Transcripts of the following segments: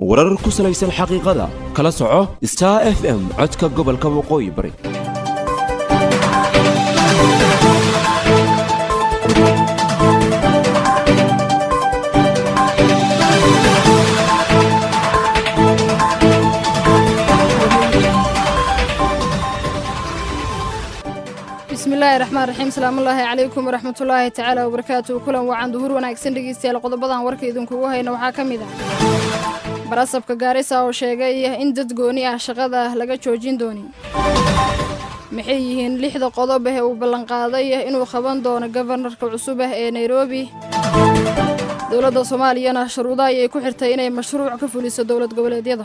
warar ku salaysan xaqiiqada kala soco star f m codka gobolka waqooyi bari bismillaahi raxmaan raxiim salaamullaahi calaykum waraxmatullaahi tacaala wabarakaatu kulan wacan duhur wanaagsan dhegeystayaal qodobadan warka idinkugu hayna waxaa ka mid ah barasabka gaarisa oo sheegay in dad gooni ah shaqada laga joojin doonin maxay yihiin lixda qodob ah ee uu ballanqaaday inuu qaban doono gobanarka cusub ah ee nairobi dowladda soomaaliyana shuruudaha ayay ku xirtay inay mashruuc ka fuliso dowlad goboleedyada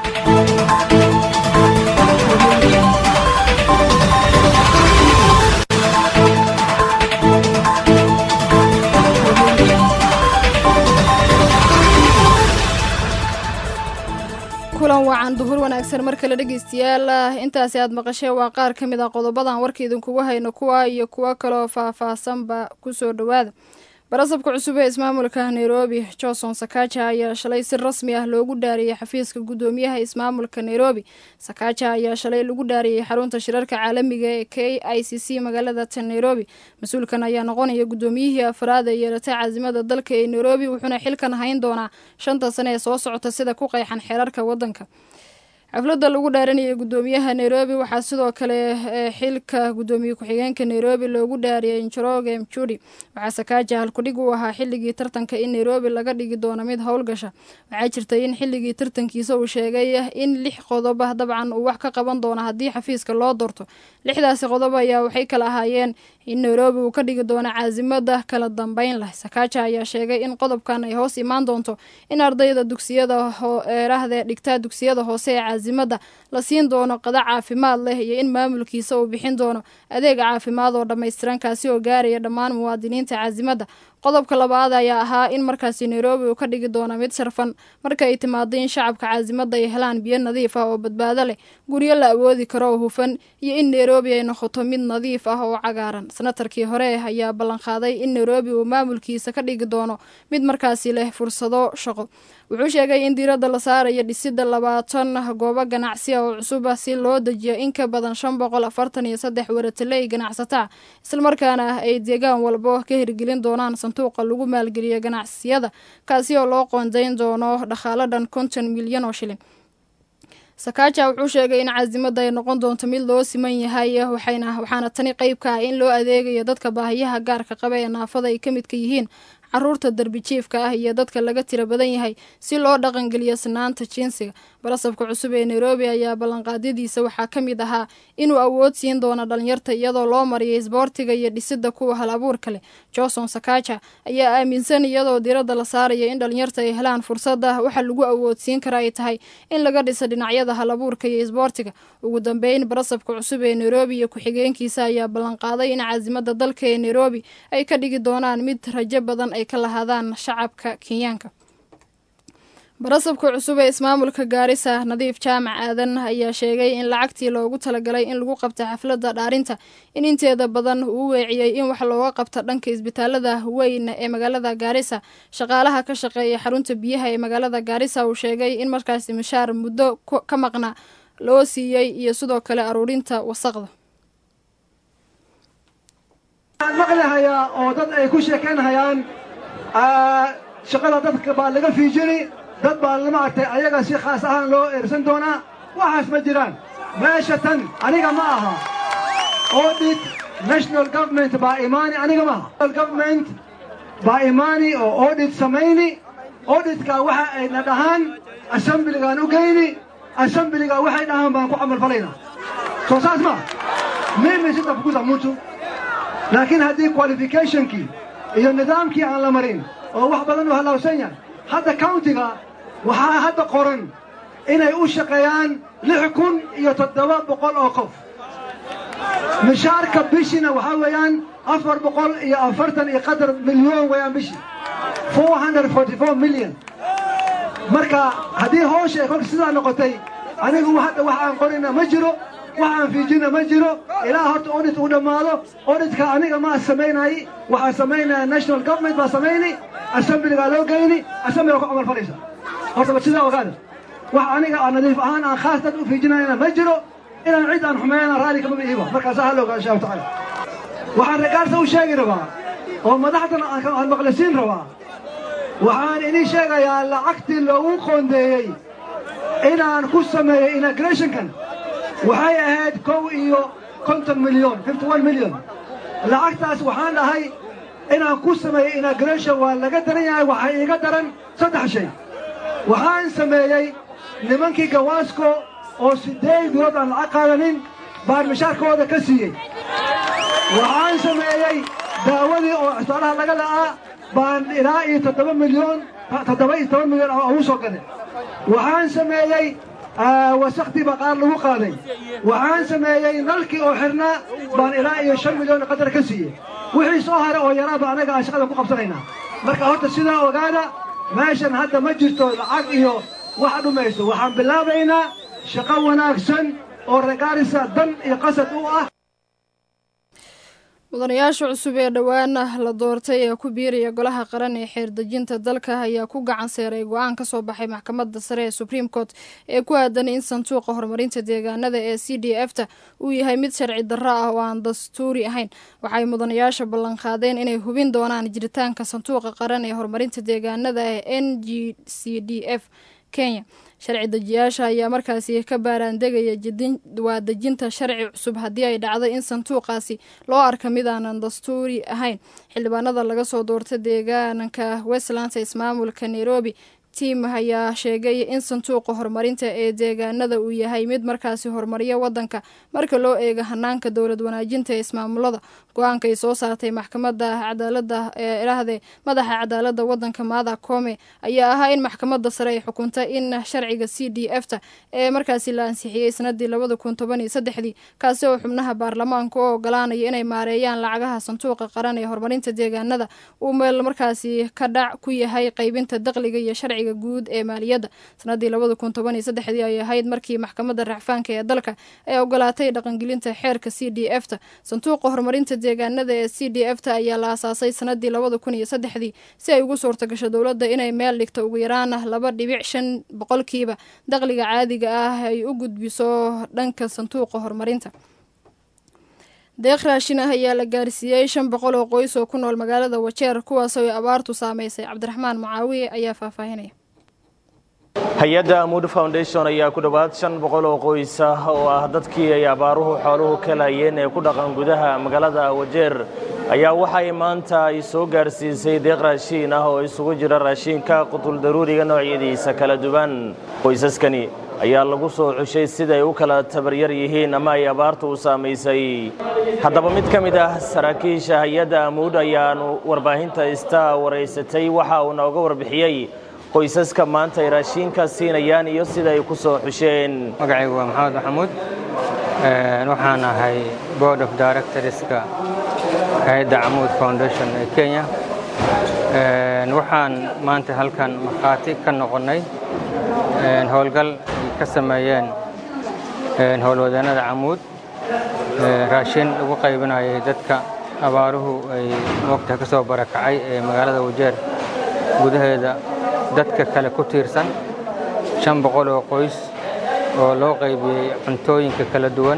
kulan wacan duhur wanaagsan mar kale dhegeystayaal intaasi aad maqasheen waa qaar ka mid ah qodobadan warka idinkugu hayno kuwa iyo kuwo kaloo faah-faahsanba kusoo dhowaada barasabka cusub ee ismaamulka nairobi johnson sakaja ayaa shalay si rasmi ah loogu dhaariyey xafiiska guddoomiyaha ismaamulka nairobi sakaja ayaa shalay lagu dhaariyey xarunta shirarka caalamiga ee k i c c magaalada tan nairobi mas-uulkan ayaa noqonaya guddoomiyihii afraad ee yeelatay caasimada dalka ee nairobi wuxuuna xilkan hayn doonaa shanta sane ee soo socota sida ku qeexan xeerarka waddanka xafladda lagu dhaaranayay guddoomiyaha nairobi waxaa sidoo kale xilka guddoomiye ku-xigeenka nairobi loogu dhaariyay njoroge mjudi waxaa sakaaja halkudhig uu ahaa xilligii tartanka in nairobi laga dhigi doono mid howlgasha waxaa jirtay in xilligii tartankiisa uu sheegay in lix qodob ah dabcan uu wax ka qaban doono haddii xafiiska loo doorto lixdaasi qodob ayaa waxay kala ahaayeen in nairobi uu ka dhigi doono caasimada kala dambeyn leh sakaaja ayaa sheegay in qodobkan ay hoos imaan doonto in ardayda dugsiyada eerahde dhigtaa dugsiyada hoose ee caasimada la siin doono qada caafimaad leh iyo in maamulkiisa uu bixin doono adeeg caafimaad oo dhammaystiran kaasi oo gaaraya dhammaan muwaadiniinta caasimada qodobka labaad ayaa ahaa in markaasi nairobi uu ka dhigi doono mid sharfan marka ay timaado in shacabka caasimada ay helaan biyo nadiif ah oo badbaado leh guryo la awoodi karo oo hufan iyo in nairobi ay noqoto mid nadiif ah oo cagaaran senatarkii hore ayaa ballanqaaday in nairobi uu maamulkiisa ka dhigi doono mid markaasi leh fursado shaqo wuxuu sheegay in diiradda la saarayo dhisidda labaatan goobo ganacsi ah oo cusub ah si loo dejiyo in ka badan shan boqol afartan iyo saddex warataley ganacsataa islamarkaana ay deegaan walbo ka hirgelin doonaan sanduuqa lagu maalgeliyo ganacsiyada kaasi oo loo qoondayn doono dhaqaalo dhan konton milyan oo shilin sakaaja wuxuu sheegay in caasimada ay noqon doonto mid loo siman yahay waxaana tani qeyb ka ah in loo adeegayo dadka baahiyaha gaarka qaba ee naafada ay ka midka yihiin caruurta darbijiifka ah iyo dadka laga tira badan yahay si loo dhaqangeliyo sinaanta jinsiga barasabka cusub ee nairobi ayaa ballanqaadyadiisa waxaa ka mid ahaa inuu awood siin doono dhalinyarta iyadoo loo mariyay isboortiga iyo dhisidda kuwa hal abuurka leh johnson sakaja ayaa aaminsan iyadoo diiradda la saaraya in dhalinyarta ay helaan fursadda waxa lagu awoodsiin kara ay tahay in laga dhiso dhinacyada hal abuurka iyo isboortiga ugu dambeyn barasabka cusub ee nairobi iyo ku-xigeenkiisa ayaa ballanqaaday in caasimada dalka ee nairobi ay ka dhigi doonaan mid rajo badan ay ka lahaadaan shacabka kenyaanka barasabka cusub ee ismaamulka gaarisa nadiif jaamac aadan ayaa sheegay in lacagtii loogu talagalay in lagu qabta xafladda dhaarinta in inteeda badan uu weeciyey in wax looga qabta dhanka isbitaalada weyn ee magaalada gaarisa shaqaalaha ka shaqeeya xarunta biyaha ee magaalada gaarisa uu sheegay in markaasi mishaar muddo ka maqna loo siiyey iyo sidoo kale aruurinta wasaqda maqlihayaa oo dad ay ku sheekaynhayaan shaqada dadka baa laga fiijini dad baa maaragtay ayaga si khaas ahaan loo eersan doonaa waxaas ma jiraan meesha tan aniga ma aha audit national government baa imaani aniga ma aha government baa imaani oo audit samayni auditka waxa ayna dhahaan assembligaan u geyni assembliga waxay dhahaan baan ku camalfalaynaa soo saas ma mimi sitafukuza mutu laakiin haddii qualificationkii iyo nidaamkii aan la marin oo wax badan u halaawsan yahay hadda countiga waxaa hadda qoran inay u shaqeeyaan lix kun iyo toddoba boqol oo qof mishaarka bishina waxaa weeyaan afar boqol iyo afartan iyo qadar milyoon weeyaan bishii four hundred forty four million marka haddii hoosha ay kolka sidaa noqotay anigu hadda wax aan qorina ma jiro wax aan fiijina ma jiro ilaa horta audit uu dhammaado auditka aniga maa samaynay waxaa samaynaya national government baa samayni assemblygaa loo geyni assemblyga ku camal falaysa horta ba sidaa ogaada wax aniga aan nadiif ahaan aan khaas dad u fiijinayna ma jiro inaan cid aan xumeeyana raalli kama iiba markaasaa ha la ogaa insha allahu tacaala waxaan regaarta u sheegi rabaa oo madaxdan aan maqlisiin rabaa waxaan idin sheegayaa lacagtii loogu qoondeeyey inaan ku sameeyey inaugurationkan waxay ahayd kow iyo konton milyon fifty one milyon lacagtaas waxaan dhahay inaan ku sameeyey inauguration waa laga daran yahay waxaa iiga daran saddex shay waxaan sameeyey nimankii gawaasko oo siddeed bilood aan lacag qaadanin baan mishaarkooda ka siiyey waxaan sameeyey daawadii oo cisbaalaha laga la'aa baan ilaa iyo toddoba milyoon toddoba iyo toban milyon oo ugu soo gaday waxaan sameeyey wasaktii baa qaar lagu qaaday waxaan sameeyey nalkii oo xirnaa baan ilaa iyo shan milyoon qadar ka siiyey wixii soo hara oo yaraaba anaga aan shaqada ku qabsanaynaa marka horta sidaa ogaada meeshan hadda ma jirto lacag iyo wax dhumayso waxaan bilaabaynaa shaqo wanaagsan oo regaarisa dan iyo qasad u ah mudanayaasha cusub ee dhowaana la doortay ee ku biiraya golaha qaran ee xeerdejinta dalka ayaa ku gacan seeray go-aan ka soo baxay maxkamadda sare ee supreme court ee ku aadan in sanduuqa horumarinta deegaanada ee c d f ta uu yahay mid sharci darro ah oo aan dastuuri ahayn waxay mudanayaasha ballanqaadeen inay hubin doonaan jiritaanka sanduuqa qaran ee horumarinta deegaanada ee n g c d f kenya sharci dejiyaasha ayaa markaasi ka baaraandegaya waa dejinta sharci cusub haddii ay dhacdo in sanduuqaasi loo arka mid aanan dastuuri ahayn xildhibaanada laga soo doorta deegaanka westlands ismaamulka nairobi tiim ayaa sheegay in sanduuqa horumarinta ee deegaanada uu yahay mid markaasi horumariya wadanka marka loo eego hanaanka dowlad wanaajinta ee ismaamulada go-aanka ay soo saartay maxkamada cadaalada ee idhaahde madaxa cadaalada wadanka maada koome ayaa ahaa in maxkamada sare ay xukunta in sharciga c d f ta ee markaasi la ansixiyey sanadii labada kun toban iyo saddexdii kaasi oo xubnaha baarlamaanka u ogolaanaya inay maareeyaan lacagaha sanduuqa qaran ee horumarinta deegaanada uu meel markaasi ka dhac ku yahay qeybinta daqliga iyo sharciga guud ee maaliyadda sanadii labada kun toban iyo saddexdii ay ahayd markii maxkamadda racfaanka ee dalka ay ogolaatay dhaqangelinta xeerka c d f ta sanduuqa horumarinta deegaanada ee c d f ta ayaa la aasaasay sanadii labada kun iyo saddexdii si ay ugu suurta gasho dowladda inay meel dhigto ugu yaraan laba dhibic shan boqolkiiba daqliga caadiga ah ay u gudbiso dhanka sanduuqa horumarinta deeq raashin ah ayaa la gaarsiiyey shan boqol oo qoys oo ku nool magaalada wajeer kuwaasoo ay abaartu saameysay cabdiraxmaan mucaawiye ayaa faahfaahinaya hay-adda amuud foundation ayaa ku dhowaad shan boqol oo qoys ah oo ah dadkii ay abaaruhu xooluhu ka laayeen ee ku dhaqan gudaha magaalada wajeer ayaa waxay maanta ay soo gaarsiisay deeq raashiin ah oo isugu jira raashiinka qutuldaruuriga noocyadiisa kala duwan qoysaskani ayaa lagu soo xushay siday u kala tabaryar yihiin ama ay abaartu u saamaysay haddaba mid ka mid ah saraakiisha hay-adda amuud ayaanu warbaahinta ista waraysatay waxa uu nooga warbixiyey qoysaska maanta ay raashiinka siinayaan iyo sida ay ku soo xusheen magacaygu waa maxamed maxamuud waxaan ahay board of directorska hay-adda camuud foundation ee kenya waxaan maanta halkan markhaati ka noqonnay howlgal ay ka sameeyeen howlwadeennada camuud raashin lagu qaybinayay dadka abaaruhu ay moogtaha ka soo barakacay ee magaalada wajeer gudaheeda dadka kale ku tiirsan shan boqol oo qoys oo loo qaybiyey cuntooyinka kala duwan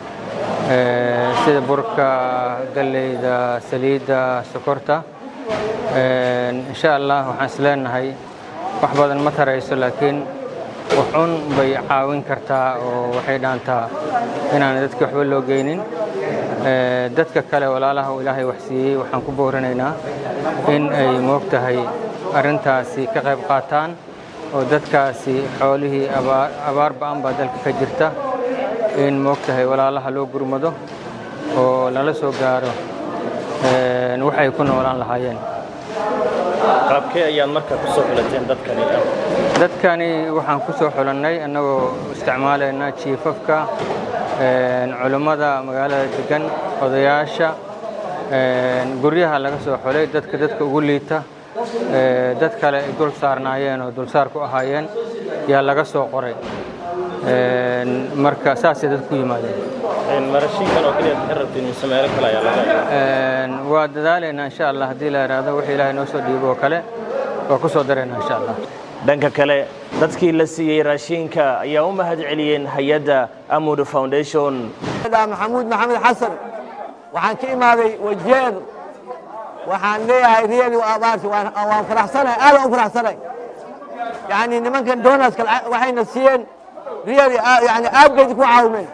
sida burka galleyda saliidda sokorta insha allah waxaan is leenahay wax badan ma tarayso laakiin waxun bay caawin kartaa oo waxay dhaantaa inaan dadka waxba loo geynin dadka kale walaalaha uu ilaahay wax siiyey waxaan ku boorinaynaa in ay moog tahay arrintaasi ka qayb qaataan oo dadkaasi xoolihii abaar ba'an baa dalka ka jirta in moog tahay walaalaha loo gurmado oo lala soo gaaro waxay ku noolaan lahaayeen qaabkee ayaad marka ku soo xulateen dadkani dadkani waxaan ku soo xulannay annagoo isticmaalayna jiifafka culummada magaalada degan odayaasha guryaha laga soo xulay dadka dadka ugu liita dad kale ay dul saarnaayeen oo dulsaar ku ahaayeen yaa laga soo qoray marka saasay dad ku yimaadeen marashiinkan oo keliya ka rabtiin mise meelo kale ayaa laga waa dadaalaynaa insha allah haddii la yidhaahdo wixii ilaahay noo soo dhiibo oo kale waa ku soo darayna insha allah dhanka kale dadkii la siiyey raashiinka ayaa u mahad celiyeen hay-adda amud foundation maxamuud maxamed xasan waxaan ka imaaday wajeer waxaan leeyahay riyali abaarti waan faraxsanahay aadan u faraxsanahay yani nimankan donaska waxayna siiyeen riyali yani aabgeedi ku caawimeen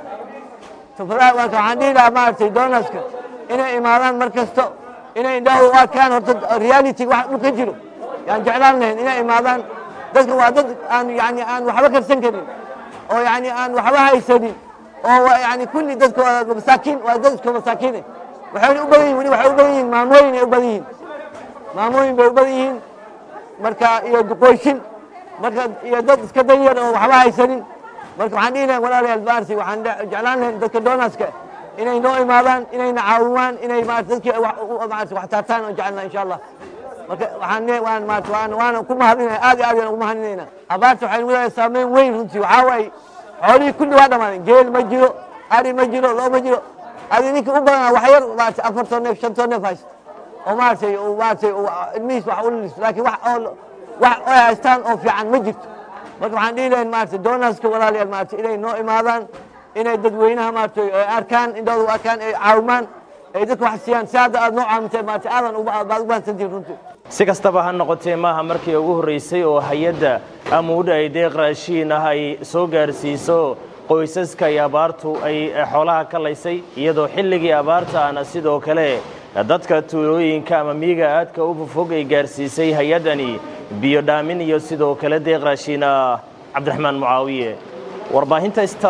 waxaan dhihi lahaa maaragtay donaska inay imaadaan mar kasto inay indhahu u arkaan horta reality wax dhulka jiro yaan jeclaan lahayn inay imaadaan dadka waa dad aan yani aan waxba karsan karin oo yani aan waxba haysanin oo yani kulli dadka waa masaakiin waa dad iska masaakiine waxayna u badan yihin weli waxay u badan yihiin maamooyin ay u badan yihiin maamooyin bay u badan yihiin marka iyo duqoyshin marka iyo dad iska danyar oo waxba haysanin marka waxaan dhihi lahayn walaalayaal baarsi waxaan jeclaan lahayn dadka donaska inay noo imaadaan inayna caawimaan inay maarata dadkii maarata wax taartaan oo jecelna insha allah marka waxaan le waan maarata waan waana ku mahadinaya aad iyo aad yaan ugu mahadinayna abaarta waxaynu leedahay saameyn weyn runtii waxaa waaye xoolihii kulli waa dhammaadeen geel ma jiro ari ma jiro loo ma jiro adi ninka u badanaa wax yar maarata afartoo neef shantoo neef haysto oo maaratay maaratay ilmihiis wax ulilis laakiin wax oo wax ay haystaan oo fiican ma jirto marka waxaan dhihi lahayn maarata donaska walaalayaal maarata inay noo imaadaan inay dadweynaha maaragtay ay arkaan indhooda u arkaan ay caawimaan ay dadka wax siiyaan si hadda aad noo caawintay maaragtay aadan baad u bahansantihin runtii si kastaba ha noqotee maaha markii ugu horraysay oo hay-adda amuud ay deeq raashiin ah ay soo gaarsiiso qoysaska ay abaartu ay xoolaha ka laysay iyadoo xilligii abaarta ahna sidoo kale dadka tuulooyinka ama miyiga aadka u fofog ay gaarsiisay hay-addani biyo dhaamin iyo sidoo kale deeq raashiin ah cabdiraxmaan mucaawiye warbaahinta ista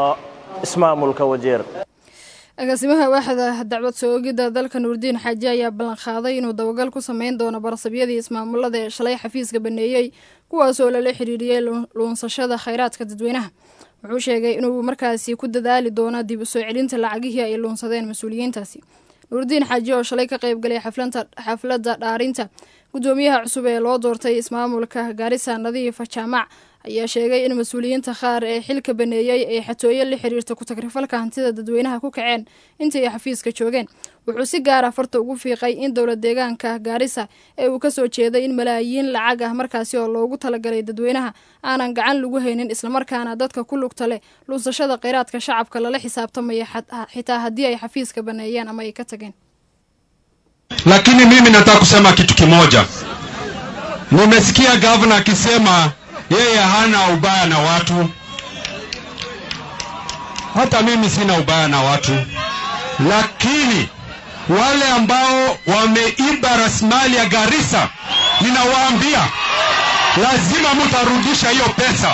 ismaamulka wajeer agaasimaha waaxda dacwad soo-ogidda dalka nuurdiin xaaji ayaa ballanqaaday inuu dabagal ku sameyn doono barasabyadii ismaamulada ee shalay xafiiska baneeyey kuwaasoo lala xidhiiriyey luunsashada khayraadka dadweynaha wuxuu sheegay inuu markaasi ku dadaali doono dib u soo celinta lacagihii ay luunsadeen mas-uuliyiintaasi nuurdiin xaaji oo shalay ka qayb galay xafladda dhaarinta guddoomiyaha cusub ee loo doortay ismaamulka gaarisa nadiifa jaamac ayaa sheegay in mas-uuliyiinta qaar ee xilka baneeyey ay xatooyo la xiriirta ku-tagrifalka hantida dadweynaha ku kaceen intii ay xafiiska joogeen wuxuu si gaara farta ugu fiiqay in dowla deegaanka gaarisa ee uu kasoo jeeday in malaayiin lacag ah markaasi oo loogu talagalay dadweynaha aanan gacan lagu haynin islamarkaana dadka ku lugta leh luusashada kheyraadka shacabka lala xisaabtamaya xitaa haddii ay xafiiska baneeyeen ama ay ka tageen lakini mimi nataka kusema kitu kimoja nimesikia gavana akisema yeye hana ubaya na watu. Hata mimi sina ubaya na watu, lakini wale ambao wameiba rasilimali ya Garissa, ninawaambia lazima mutarudisha hiyo pesa.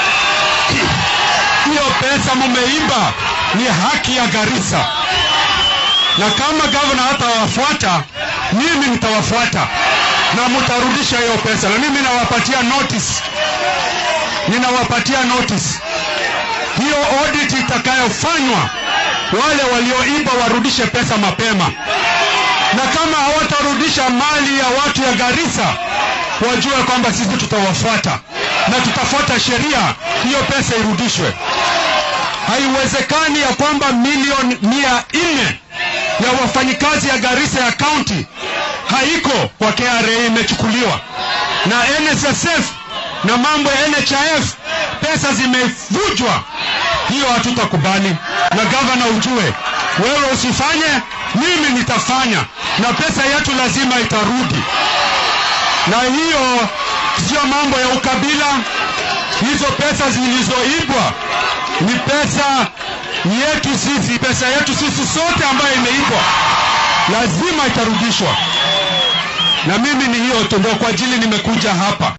Hiyo pesa mumeiba ni haki ya Garissa, na kama gavana hatawafuata, mimi nitawafuata na mutarudisha hiyo pesa, na mimi nawapatia notice ninawapatia notice hiyo audit itakayofanywa, wale walioiba warudishe pesa mapema, na kama hawatarudisha mali ya watu ya Garissa, wajue kwamba sisi tutawafuata na tutafuata sheria, hiyo pesa irudishwe. Haiwezekani ya kwamba milioni mia nne ya wafanyikazi ya Garissa ya county haiko kwa KRA, imechukuliwa na NSSF na mambo ya NHIF pesa zimevujwa. Hiyo hatutakubali, na gavana ujue, wewe usifanye, mimi nitafanya, na pesa yetu lazima itarudi. Na hiyo sio mambo ya ukabila. Hizo pesa zilizoibwa ni pesa yetu sisi, pesa yetu sisi sote ambayo imeibwa, lazima itarudishwa. Na mimi ni hiyo tu, ndio kwa ajili nimekuja hapa.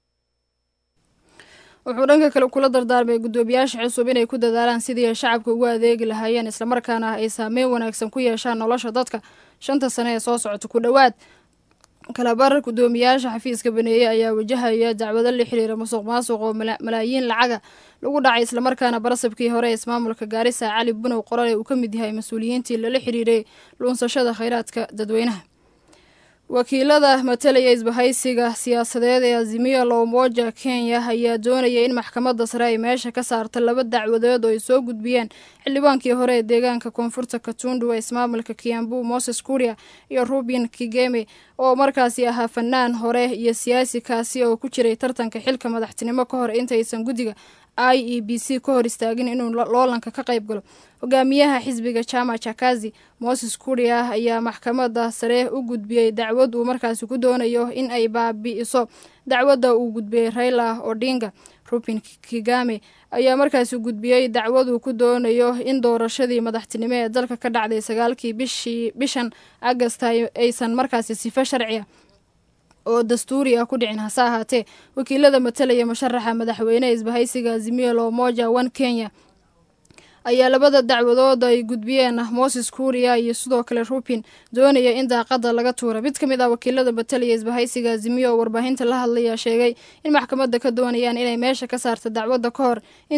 wuxuu dhanka kale kula dardaarmay guddoomiyaasha cusub inay ku dadaalaan sidii ay shacabka ugu adeegi lahaayeen islamarkaana ay saameyn wanaagsan ku yeeshaan nolosha dadka shanta sane ee soo socota ku dhowaad kalabar guddoomiyaasha xafiiska baneeye ayaa wajahaya dacwado la xiriira musuq maasuq oo malaayiin lacaga lagu dhacay islamarkaana barasabkii hore ee ismaamulka gaarisa cali bunow qorale uu ka mid yahay mas-uuliyiintii lala xiriiray luunsashada kheyraadka dadweynaha wakiilada matalaya isbahaysiga siyaasadeed ee azimiya loomoja kenya ayaa doonaya in maxkamadda sare ay meesha ka saarta laba dacwadood oo ay soo gudbiyeen xildhibaankii hore ee deegaanka koonfurta katundu ee ismaamulka kiambu moses kuria iyo rubin kigeme oo markaasi ahaa fanaan hore iyo siyaasi kaasi oo ku jiray tartanka xilka madaxtinimo ka hor intaysan guddiga i e b c ka hor istaagin inuu loolanka ka qayb galo hogaamiyaha xisbiga jama chakazi moses kuria ayaa maxkamadda sare u gudbiyey dacwad uu markaasi ku doonayo in ay baabi'iso dacwadda uu gudbiyey raila odinga rubin kigame ayaa markaasi gudbiyey dacwad uu ku doonayo in doorashadii madaxtinimo ee dalka ka dhacday sagaalkii bishii bishan agast aysan markaasi sifo sharciya oo dastuuri ah ku dhicin hase ahaatee wakiilada matalaya musharaxa madaxweyne isbahaysiga azimiya loomoja one kenya ayaa labada dacwadood ay gudbiyeen moses kuria iyo sidoo kale rubin doonaya in daaqada laga tuura mid ka mid ah wakiilada matalaya isbahaysiga azimiya oo warbaahinta la hadlaya sheegay in maxkamadda ka doonayaan inay meesha ka saarta dacwadda ka hor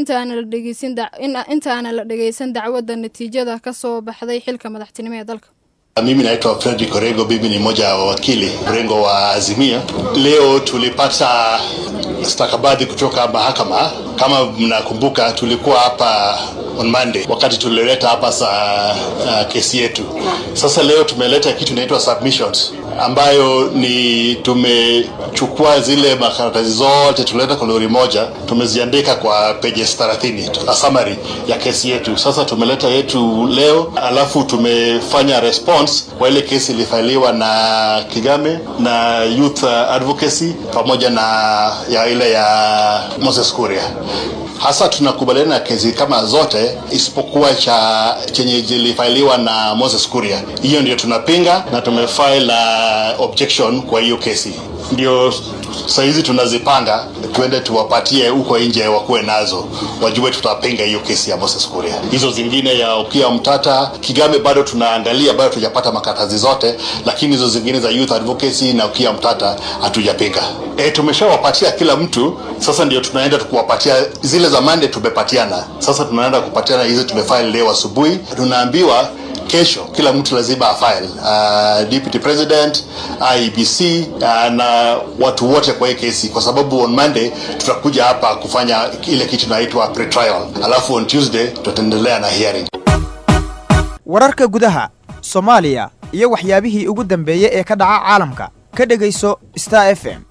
intaana la dhegeysan dacwadda natiijada kasoo baxday xilka madaxtinimo ee dalka Mimi naitwa Fredrick Orengo, mimi ni mmoja wa wakili mrengo wa Azimia. Leo tulipata stakabadhi kutoka mahakama. Kama mnakumbuka, tulikuwa hapa on Monday wakati tulileta hapa sa uh, kesi yetu. Sasa leo tumeleta kitu inaitwa submissions ambayo ni tumechukua zile makaratasi zote tuleta kwa lori moja, tumeziandika kwa pages 30 a summary ya kesi yetu. Sasa tumeleta yetu leo, alafu tumefanya response kwa ile kesi ilifailiwa na Kigame na Youth Advocacy pamoja na ya ile ya Moses Kuria hasa tunakubaliana na kesi kama zote isipokuwa cha chenye zilifailiwa na Moses Kuria. Hiyo ndio tunapinga na tumefile uh, objection kwa hiyo kesi. Ndio sahizi tunazipanga tuende tuwapatie huko nje wakuwe nazo, wajue tutapinga hiyo kesi ya Moses Kuria. Hizo zingine ya Okiya Mtata, Kigame bado tunaangalia, bado tujapata makatazi zote, lakini hizo zingine za Youth Advocacy na Okiya Mtata hatujapinga. E, tumeshawapatia kila mtu, sasa ndio tunaenda kuwapatia zile za Monday tumepatiana, sasa tunaenda kupatiana hizi tumefile leo asubuhi. Tunaambiwa kesho kila mtu lazima afile uh, deputy president IEBC uh, na watu wote kwa hii kesi, kwa sababu on Monday tutakuja hapa kufanya ile kitu inaitwa pre-trial, alafu on Tuesday tutaendelea na hearing. wararka gudaha soomaaliya iyo waxyaabihii ugu dambeeyey ee ka dhaca caalamka ka dhegayso star f m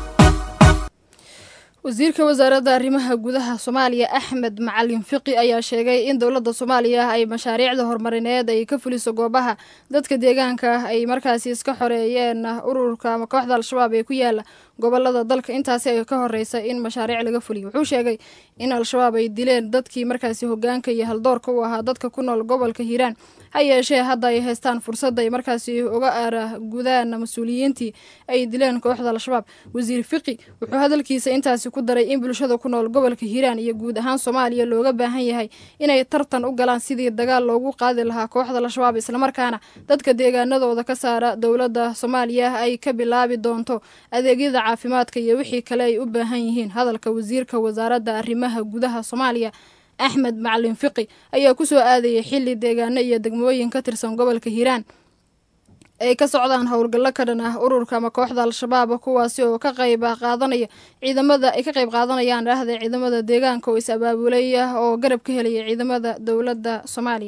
wasiirka wasaaradda arrimaha gudaha soomaaliya axmed macalin fiqi ayaa sheegay in dowladda soomaaliya ay mashaariicda horumarineed ay ka fuliso goobaha dadka deegaanka ay markaasi iska xoreeyeen ururka ama kooxda al-shabaab ee ku yaala gobolada dalka intaasi ay ka horeysa in mashaariic laga fuliyo wuxuu sheegay in al-shabaab ay dileen dadkii markaasi hogaanka iyo haldoorka u ahaa dadka ku nool gobolka hiiraan ha yeeshee hadda ay haystaan fursad ay markaasi uga aara gudaan mas-uuliyiintii ay dileen kooxda al-shabaab wasiir fiqi wuxuu hadalkiisa intaasi ku daray in bulshada ku nool gobolka hiiraan iyo guud ahaan soomaaliya looga baahan yahay inay tartan u galaan sidii dagaal loogu qaadi lahaa kooxda al-shabaab islamarkaana dadka deegaanadooda ka saara dowladda soomaaliya ay ka bilaabi doonto adeegyada caafimaadka iyo wixii kale ay u baahan yihiin hadalka wasiirka wasaaradda arrimaha gudaha soomaaliya axmed macalin fiqi ayaa kusoo aadayay xili deegaano iyo degmooyin ka tirsan gobolka hiiraan ay ka socdaan howlgallo ka dhan ah ururka ama kooxda al-shabaab kuwaasi oo ka qayb qaadanaya ciidamada ay ka qayb qaadanayaan dhahda ciidamada deegaanka oo is abaabulay oo garab ka helaya ciidamada dowladda soomaaliya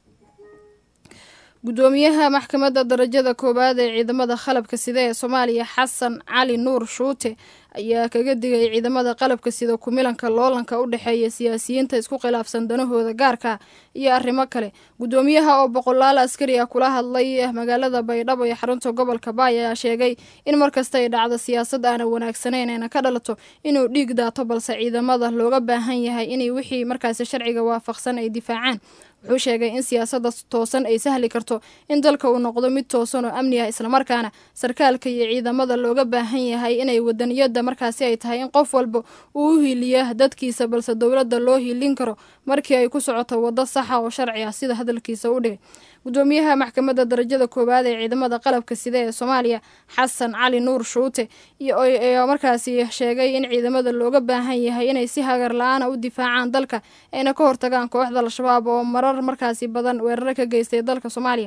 gudoomiyaha maxkamadda darajada koowaad ee ciidamada qalabka sida ee soomaaliya xasan cali nuur shuute ayaa kaga digay ciidamada qalabka sida kumilanka loolanka u dhexeeya siyaasiyiinta isku khilaafsan danahooda gaarka iyo arrimo kale gudoomiyaha oo boqolaal askari ah kula hadlay magaalada baydhabo ee xarunta gobolka baay ayaa sheegay in markasta ay dhacdo siyaasad aana wanaagsaneyn ayna ka dhalato inuu dhiig daato balse ciidamada looga baahan yahay inay wixii markaasi sharciga waafaqsan ay difaacaan wuxuu sheegay in siyaasadda toosan ay sahli karto in dalka uu noqdo mid toosan oo amni ah islamarkaana sarkaalka iyo ciidamada looga baahan yahay inay wadaniyada markaasi ay tahay in qof walba uu u hiiliya dadkiisa balse dowladda loo hiilin karo markii ay ku socoto waddo saxa oo sharci ah sida hadalkiisa u dhigay gudoomiyaha maxkamadda darajada koowaad ee ciidamada qalabka sida ee soomaaliya xasan cali nuur shuute ayaa markaasi sheegay in ciidamada looga baahan yahay inay si hagar la-aana u difaacaan dalka ayna ka hortagaan kooxda al-shabaab oo marar markaasi badan weeraro ka geystay dalka soomaaliya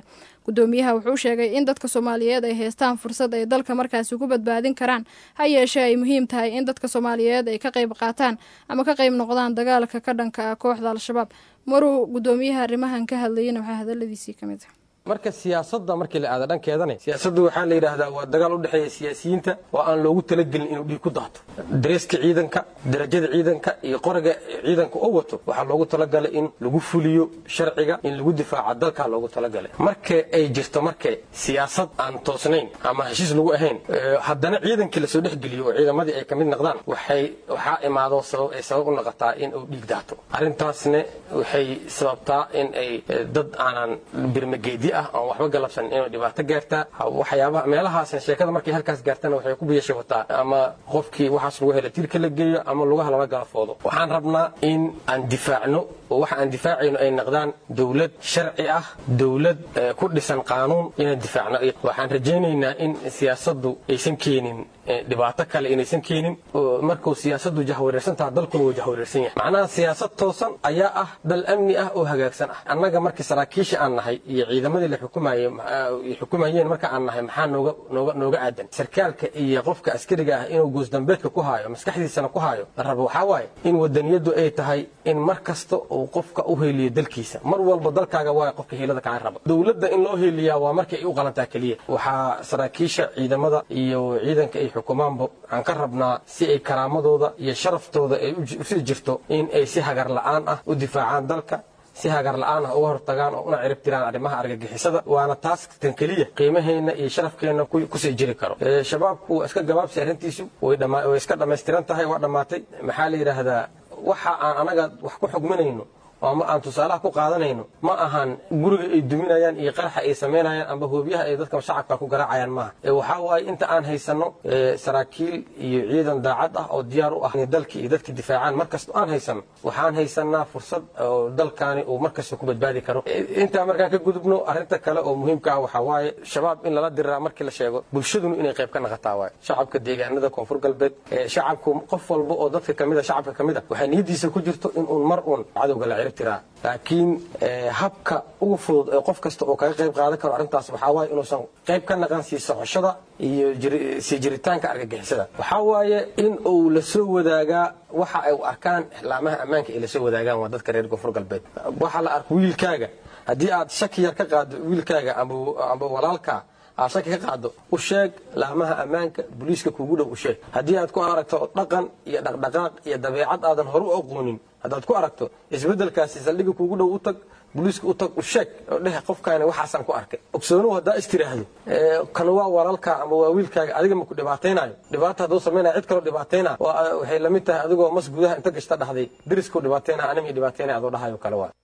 gudoomiyaha wuxuu sheegay in dadka soomaaliyeed ay haystaan fursad ay dalka markaasi ku badbaadin karaan ha yeeshee ay muhiim tahay in dadka soomaaliyeed ay ka qayb qaataan ama ka qayb noqdaan dagaalka ka dhanka ah kooxda al-shabaab maruu gudoomiyaha arrimahan ka hadlayana waxaa hadaladiisii ka mid ah marka siyaasadda markii la aada dhankeedana siyaasadda waxaa la yidhaahdaa waa dagaal u dhexeeya siyaasiyiinta oo aan loogu talagelin inuu dhiig ku daato dareeska ciidanka darajada ciidanka iyo qoriga ciidanka oo wato waxaa loogu talagalay in lagu fuliyo sharciga in lagu difaaca dalkaa loogu talagalay marka ay jirto marka siyaasad aan toosnayn ama heshiis lagu ahayn haddana ciidankii lasoo dhexgeliyo oo ciidamadii ay ka mid noqdaan waxay waxaa imaado sabab ay sabab u noqotaa in uu dhiig daato arrintaasna waxay sababtaa in ay dad aanan birmageedi aan waxba galabsan inay dhibaato gaartaa waxyaabaha meelahaasna sheekada markay halkaas gaartana waxay ku biyashabataa ama qofkii waxaas lagu hela tirka la geeyo ama lugaha lala galafoodo waxaan rabnaa in aan difaacno oo waxa aan difaacayno ay noqdaan dowlad sharci ah dowlad ku dhisan qaanuun inaan difaacno waxaan rajaynaynaa in siyaasaddu aysan keenin dhibaato kale inaysan keenin markuu siyaasaddu jahwareersantaha dalkuna wuu jahwareersan yahay macnaha siyaasad toosan ayaa ah dal amni ah oo hagaagsan ah annaga markii saraakiisha aan nahay iyo ciidamadii la xukumayey xukumayeen marka aan nahay maxaa nooga nooga nooga aadan sarkaalka iyo qofka askariga ah inuu goosdambeedka ku haayo maskaxdiisana ku haayo la rabo waxaa waaye in wadaniyaddu ay tahay in mar kasta uu qofka u heeliyo dalkiisa mar walba dalkaaga waayo qofka hiilada kaa raba dowladda in loo heeliyaa waa markay ay u qalantaa keliya waxaa saraakiisha ciidamada iyo ciidanka ay xukumaanba aan ka rabnaa si ay karaamadooda iyo sharaftooda ay usii jirto in ay si hagar la'aan ah u difaacaan dalka si hagar la'aan ah uga hortagaan oo una cirib tiraan arrimaha argagixisada waana taas tan keliya qiimaheenna iyo sharafkeenna kusii jiri karo shabaabku waa iska gabaabsi arrintiisu way iska dhammaystiran tahay waa dhammaatay maxaa la yidhaahdaa waxa aan anaga wax ku xugminayno ama aan tusaalaha ku qaadanayno ma ahan guriga ay duminayaan iyo qaraxa ay samaynayaan amba hoobiyaha ay dadka shacabka ku garaacayaan maaha waxaa waaye inta aan haysano saraakiil iyo ciidan daacad ah oo diyaar u ah inay dalkii iyo dadka difaacaan markasta aan haysano waxaan haysanaa fursad oo dalkaani uu markasta ku badbaadi karo intaa markaan ka gudubno arrinta kale oo muhiimka ah waxaa waaye shabaab in lala diriraa markii la sheego bulshaduna inay qayb ka naqataa waaye shacabka deegaanada koonfur galbeed shacabku qof walba oo dadka kamid a shacabka kamid a waxaa niyadiisa ku jirto in uun mar uun cadowga la laakiin habka ugu fudud ee qof kasta oo kaga qayb qaadan karo arrintaas waxaa waaye inuusan qayb ka naqan sii socoshada iyo sii jiritaanka argagixisada waxaa waaye in uu la soo wadaagaa waxa ay u arkaan ixlaamaha ammaanka ay la soo wadaagaan waa dadka reer koonfur galbeed waxa la arko wiilkaaga haddii aad shaki yar ka qaado wiilkaaga amba walaalkaa aad shaki ka qaado u sheeg laamaha ammaanka booliiska kuugu dhow u sheeg haddii aad ku aragto dhaqan iyo dhaqdhaqaaq iyo dabeecad aadan hore u aqoonin haddaad ku aragto isbeddelkaasi saldhiga kuugu dhow u tag booliiska u tag u sheeg oo dheh qofkaani waxaasaan ku arkay ogsoonuhu haddaa istiraahdo kan waa walaalkaa ama waa wiilkaaga adiga ma ku dhibaataynayo dhibaata hadduu samaynaya cid kaloo dhibaataynaa waxay lamid tahay adigoo mas gudaha inta gashta dhahday deriskuu dhibaataynaa animi dhibaataynaya adoo dhahayo kale waa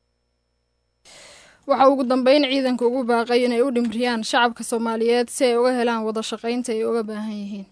waxa ugu dambeyn ciidanka ugu baaqay inay u dhimriyaan shacabka soomaaliyeed si ay uga helaan wada shaqaynta ay uga baahan yihiin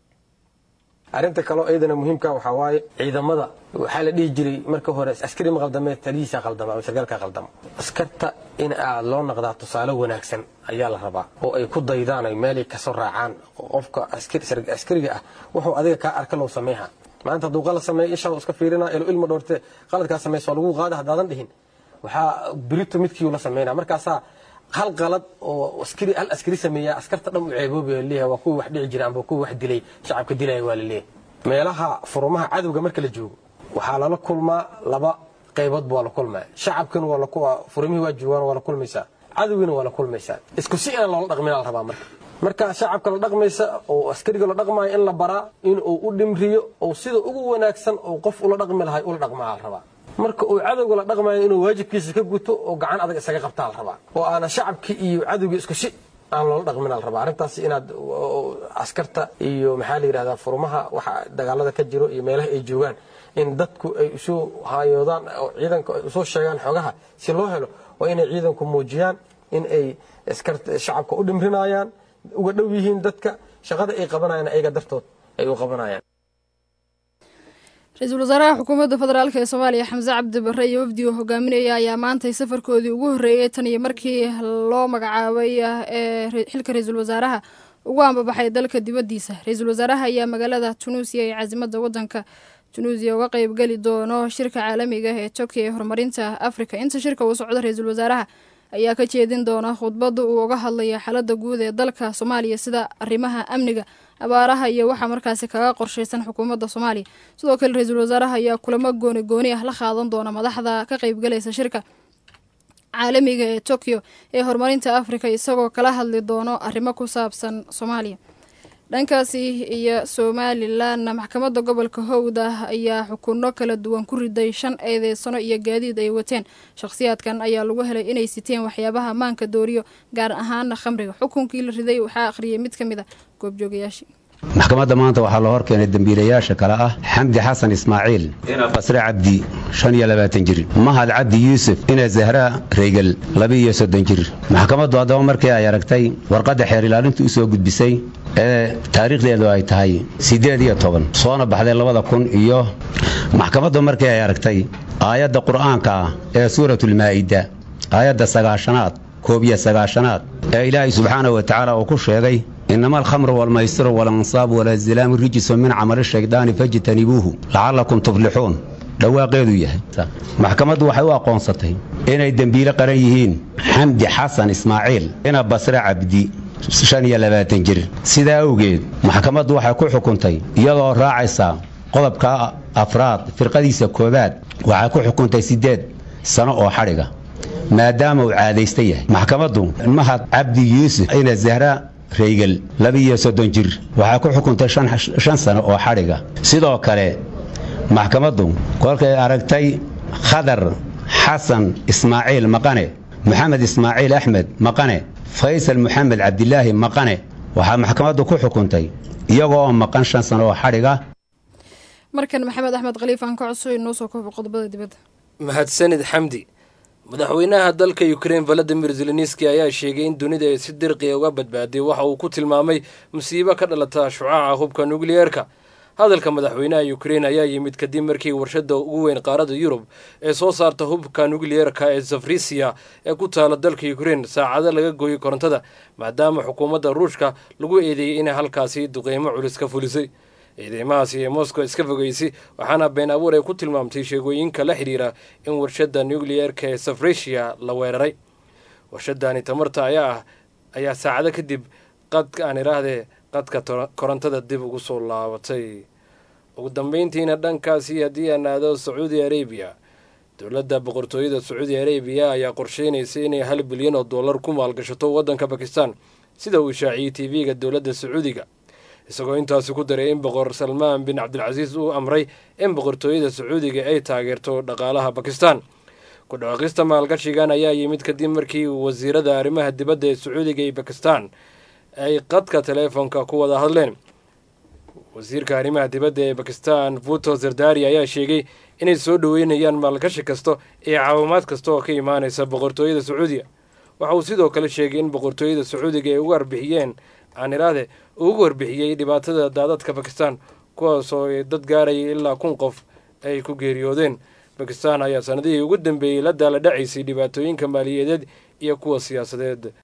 arrinta kaloo iyadana muhiimka waxaa waaye ciidamada waxaa la dhihi jiray marka hore askari ma qaldamee talihiisa qaldama ama sargaalka qaldama askarta in aad loo noqdaa tusaale wanaagsan ayaa la rabaa oo ay ku daydaan ay meelay kasoo raacaan qofka askariga ah wuxuu adiga kaa arka loo sameeha maanta hadduu qalad sameeyo ishaa iska fiirina ilo ilma dhoorte qaladkaa samaysa lagu qaada haddaadan dhihin waxaa birito midkii la sameynaa markaasaa hal qalad oo askari hal askari sameeya askarta dhan u ceeboobayo leeyahay waa kuwii wax dhici jira amba kuwii wax dilay shacabka dilaya waa la leeyahay meelaha furumaha cadowga marka la joogo waxaa lala kulmaa laba qaybood baa la kulmaya shacabkana waa la furumihii waa joogaan waa la kulmaysaa cadowgina waa la kulmaysaa isku si inaan loola dhaqmin la rabaa marka marka shacabka la dhaqmaysa oo askariga la dhaqmaayo in la baraa in uu u dhimriyo oo sida ugu wanaagsan oo qof ula dhaqmi lahay ula dhaqmaa la rabaa marka uu cadowga la dhaqmayo inuu waajibkiisa ka guto oo gacan adag isaga qabtaa la rabaa oo aana shacabkii iyo cadowgii isku si aan loola dhaqmin la rabaa arrintaas inaad askarta iyo maxaa la yidhahdaa furmaha waxa dagaalada ka jiro iyo meelaha ay joogaan in dadku ay usoo haayoodaan oo ciidanka ay usoo sheegaan xogaha si loo helo waa inay ciidanku muujiyaan in ay askarta shacabka u dhimrinayaan uga dhow yihiin dadka shaqada ay qabanayaan ayaga dartood ay u qabanayaan ra-iisul wasaaraha xukuumadda federaalk ee soomaaliya xamse cabdi barre iyo wafdiga hogaaminaya ayaa maantay safarkoodii ugu horreeyey tan iyo markii loo magacaabay ee xilka ra-iisul wasaaraha ugu ambabaxay dalka dibaddiisa ra-iisul wasaaraha ayaa magaalada tunuusiya ee caasimada waddanka tunuusiya uga qeybgeli doono shirka caalamiga ee turkiya ee horumarinta afrika inta shirka uu socdo ra-iisul wasaaraha ayaa ka jeedin doona khudbadda uu uga hadlaya xaaladda guud ee dalka soomaaliya sida arrimaha amniga abaaraha iyo waxaa markaasi kaga qorshaysan xukuumadda soomaaliya sidoo kale ra-iisul wasaaraha ayaa kulamo gooni gooni ah la qaadan doona madaxda ka qaybgalaysa shirka caalamiga ee tokyo ee horumarinta afrika isagoo kala hadli doono arrimo ku saabsan soomaaliya dhankaasi iyo somalilanna maxkamadda gobolka howda ayaa xukunno kala duwan ku riday shan eedeysano iyo gaadiid ay wateen shakhsiyaadkan ayaa lagu helay inay siteen waxyaabaha maanka dooriyo gaar ahaana khamriga xukunkii la riday waxaa akhriyay mid ka mid a goobjoogayaashii maxkamadda maanta waxaa loo horkeenay dembiilayaasha kale ah xamdi xasan ismaaciil ina basre cabdi shan iyo labaatan jir mahad cabdi yuusuf ina zahraa reygel laba-iyo soddon jir maxkamaddu haddaba markii ay aragtay warqadda xeer ilaalintu u soo gudbisay ee taariikhdeedu ay tahay siddeed iyo toban soona baxday labada kun iyo maxkamaddu markii ay aragtay aayadda qur'aanka ah ee suuratulmaa'ida aayadda sagaashanaad koob iyo sagaashanaad ee ilaahay subxaanahu wa tacaala uu ku sheegay inama alkhamru walmaysiru waalansaabu walazilaamu rijisun min camali shaydaani fajtanibuuhu lacallakum tuflixuun dhawaaqeedu yahay maxkamaddu waxay u aqoonsatay inay dembiile qaran yihiin xamdi xasan ismaaciil ina basre cabdi shan iyo labaatan jir sidaa awgeed maxkamaddu waxay ku xukuntay iyadoo raacaysa qodobka afraad firqadiisa koowaad waxay ku xukuntay siddeed sano oo xadhiga maadaama uu caadaysta yahay maxkamaddu mahad cabdi yuusuf ina zahra reygel laba-iyo soddon jir waxaa ku xukuntay shan sano oo xadhiga sidoo kale maxkamaddu kolkay aragtay khadar xasan ismaaciil maqane moxamed ismaaciil axmed maqane faysal moxamed cabdilaahi maqane waxaa maxkamaddu ku xukuntay iyagoo oo maqan shan sano oo xadhiga markan maxamed axmed khaliif aan ka codso inoo soo koobo qodobada dibadda mahadsanid xamdi madaxweynaha dalka ukrein valadimir zelenski ayaa sheegay in dunida ay si dirqiya uga badbaaday waxa uu ku tilmaamay musiibo ka dhalata shucaaca hubka nukliyeerka hadalka madaxweynaha ukrein ayaa yimid kadib markii warshada ugu weyn qaarada yurub ee soo saarta hubka nukliyeerka ee safrisiya ee ku taala dalka ukrein saacado laga gooyay korontada maadaama xukuumadda ruushka lagu eedeeyey inay halkaasi duqeymo culus ka fulisay ciidamadaasi ee moscow iska fogeysay waxaana been abuur ay ku tilmaamtay sheegooyinka la xidhiira in warshada nukliyeerka ee safrisia la weeraray warshadani tamarta ayaa ah ayaa saacado kadib qadka aan idhaahdee qadka korontada dib ugu soo laabatay ugu dambeyntiina dhankaasi haddii aan aado sacuudi arabiya dowladda boqortooyada sacuudi arabiya ayaa qorsheynaysa inay hal bilyan oo dollar ku maalgashato waddanka bakistan sida uu shaaciyey t v-ga dowladda sacuudiga isagoo intaasi ku daray in boqor salmaan bin cabdilcasiis uu amray in boqortooyada sacuudiga ay taageerto dhaqaalaha bakistan ku dhawaaqista maalgashigan ayaa yimid kadib markii wasiirada arrimaha dibadda ee sacuudiga iyo bakistan ay qadka teleefonka ku wada hadleen wasiirka arrimaha dibadda ee bakistan vuto zardari ayaa sheegay inay soo dhoweynayaan maalgashi kasta iyo caawimaad kasta oo ka imaanaysa boqortooyada sacuudiga waxa uu sidoo kale sheegay in boqortooyada sacuudiga ay ugu arbixiyeen aan iraade ugu warbixiyey dhibaatada daadadka bakistan kuwaasoo dad gaaraya ilaa kun qof ay ku geeriyoodeen bakistan ayaa sanadihii ugu dambeeyey la daala dhacaysay dhibaatooyinka maaliyadeed iyo kuwa siyaasadeed